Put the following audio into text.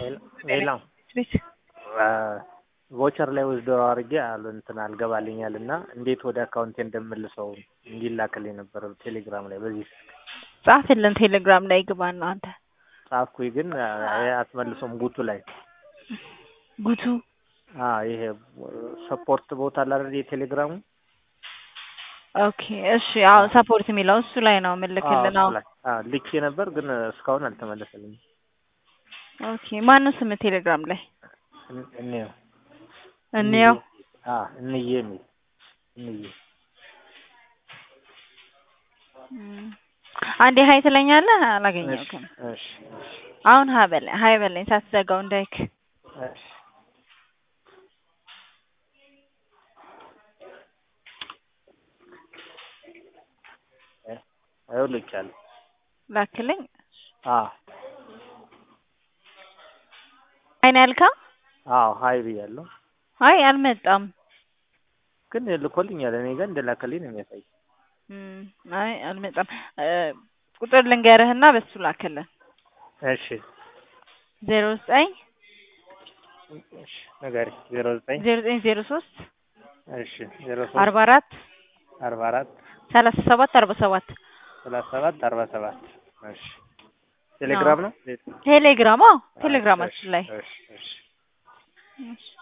ሌላ ቤት ቮቸር ላይ ወስዶ አድርጌ አሉ እንትን አልገባልኛል እና እንዴት ወደ አካውንቴ እንደምልሰው እንዲላክልኝ ነበር ቴሌግራም ላይ በዚህ ስልክ ጻፍልን ቴሌግራም ላይ ግባ ነው አንተ ጻፍኩኝ ግን አ- አትመልሶም ጉቱ ላይ ጉቱ አ ይሄ ሰፖርት ቦታ አለ አይደል የቴሌግራሙ ኦኬ እሺ አዎ ሰፖርት የሚለው እሱ ላይ ነው የምልክልን አዎ፣ አዎ እሱ ላይ አ ልኬ ነበር ግን እስካሁን አልተመለሰልኝም ኦኬ ማነው ስም ቴሌግራም ላይ እን- እንየው እንየው አ እንዬ የሚል እንዬ እም። አንዴ ሀይ ትለኛለህ አላገኘሁትም እሺ እሺ አሁን ሀ በለኝ ሀይ በለኝ ሳትዘጋው እንዳይክ እሺ ይኸው ልኬያለሁ ላክልኝ አ ሀይ ነው ያልከው አዎ ሀይ ብያለሁ አይ አልመጣም ግን ልኮልኛል እኔ ጋር እንደላከልኝ ነው የሚያሳይ እም፣ አይ አልመጣም እ ቁጥር ልንገርህና በሱ ላክልን እሺ ዜሮ ዘጠኝ እሺ ንገሪ ዜሮ ዘጠኝ ዜሮ ዘጠኝ ዜሮ ሶስት እሺ ዜሮ ሶስት አርባ አራት አርባ አራት ሰላሳ ሰባት አርባ ሰባት ሰላሳ ሰባት አርባ ሰባት እሺ ቴሌግራም ነው ቴሌግራም አዎ ቴሌግራማችን ላይ እሺ እሺ እሺ